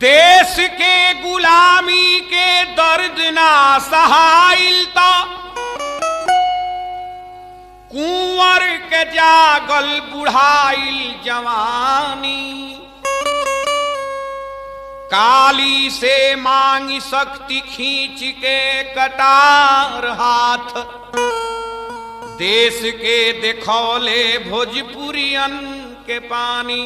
देश के गुलामी के दर्द ना सहाइल तो कुंवर के जागल बुढ़ाइल जवानी काली से मांगी शक्ति खींच के कटार हाथ देश के देखौले भोजपुरियन के पानी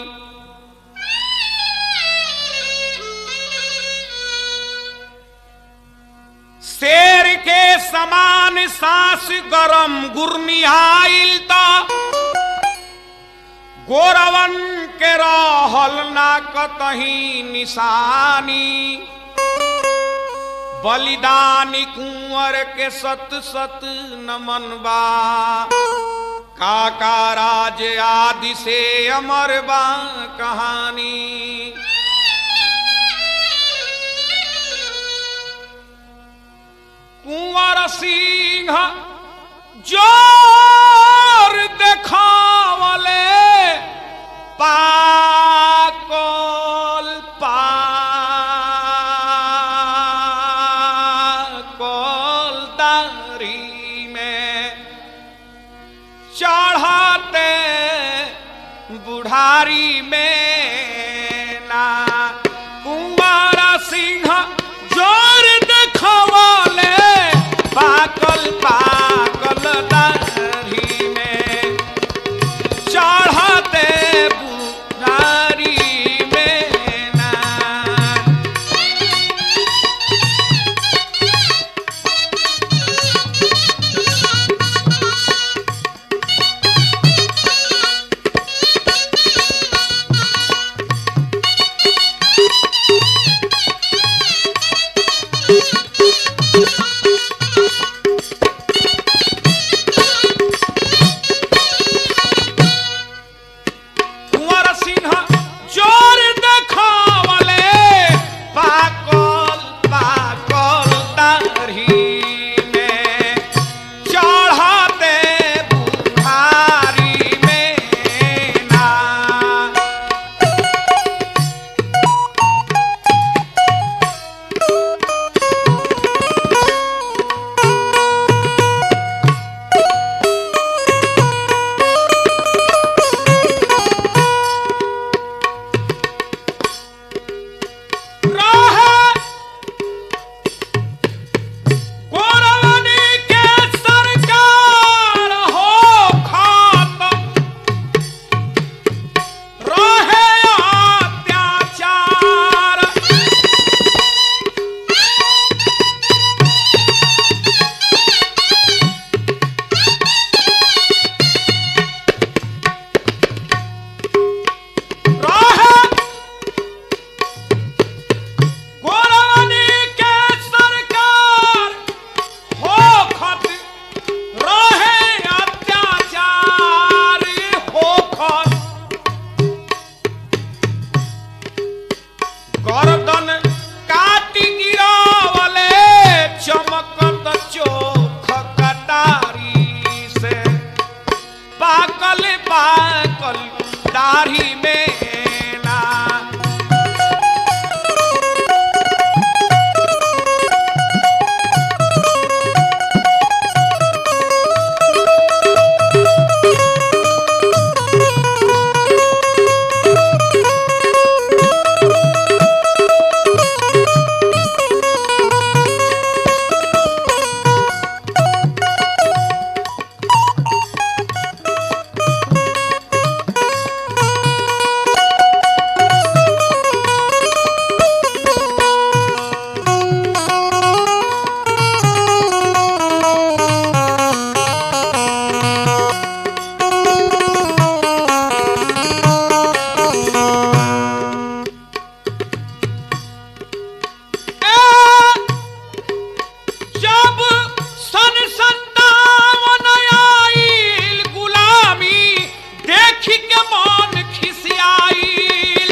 शेर के समान सांस गरम गुरनिहाइल तो गोरवन के रहल ना कतही निशानी बलिदानी कुंवर के सत सत नमन बा काका राज आदि से अमर बा कहानी कुंवर सिंह जोर देखावले पाकल पाकल दारी में चढ़ाते बुढ़ारी में ना कुंवर सिंह जोर देखवाले पाकल पाकल दाढ़ी में चढ़ाते बुढ़ारी में ना कुंवर सिंह जोर देखावले पाकल पाकल दाढ़ी में चढ़ाते बुढ़ारी में ना रहे गोरवनी के सरकार हो खात रहे अत्याचार रहे गोरवनी के सरकार हो खत रहे अत्याचार हो खत गर्दन काटी गिरावले चमकत चोख कटारी से पाकल पाकल दाढ़ी में ना जब सन संतावन आइल गुलामी देख के मन खिसियाइल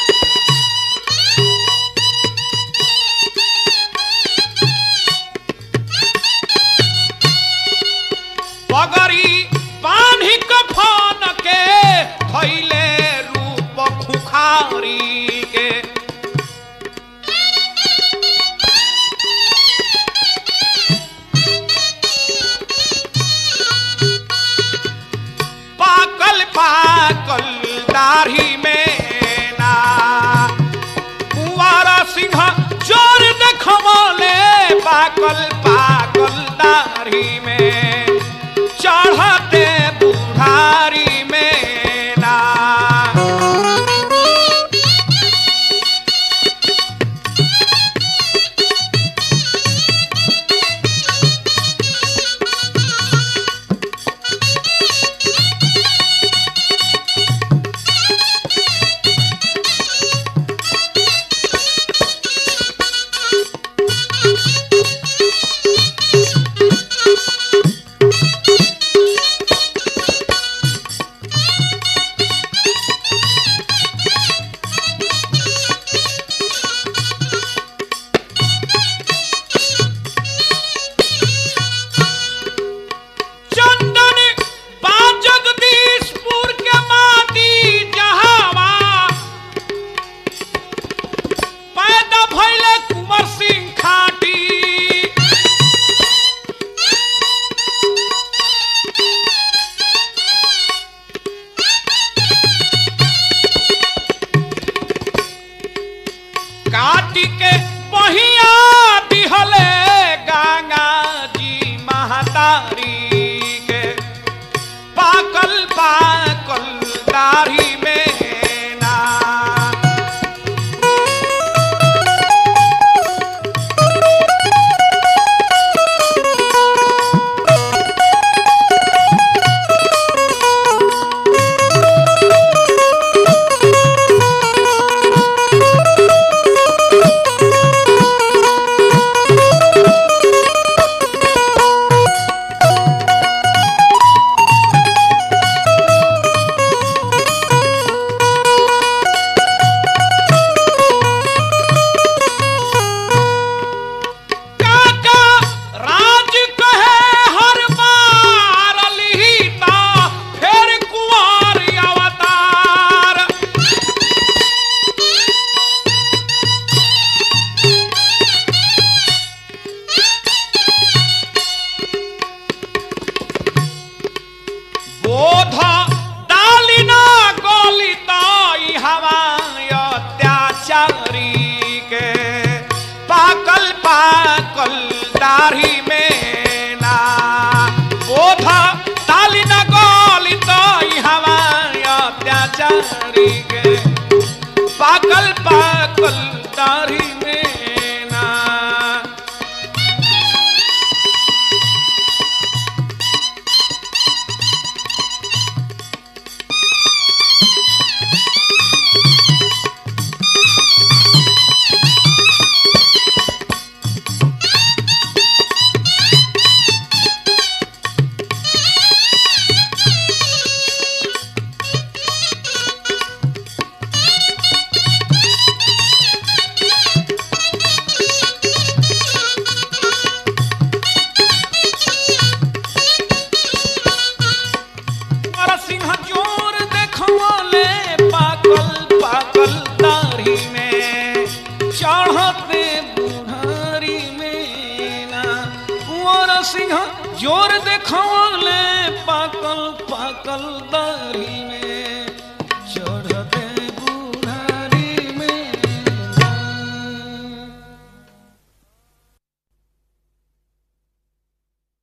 पगड़ी बांधी कफन के धैले रूप खुखारी के दाढ़ी में चढ़ते बुढ़ारी में ना चंदन बा जगदीशपुर के माटी जहावा पैदा भइले कुंवर सिंह खाटी काटी के बहिया दिहले गंगा जी महतारी के पाकल पाकल दाढ़ी में ना काका राज कहे हर बार लिहिता फेर कुंवर अवतार बोध डालिना गलिता ई हवाय अत्याचारी के पाकल पाकल दाढ़ी में ना बोध डालिना गलिता ई हवाय अत्याचारी के पाकल पाकल दाढ़ी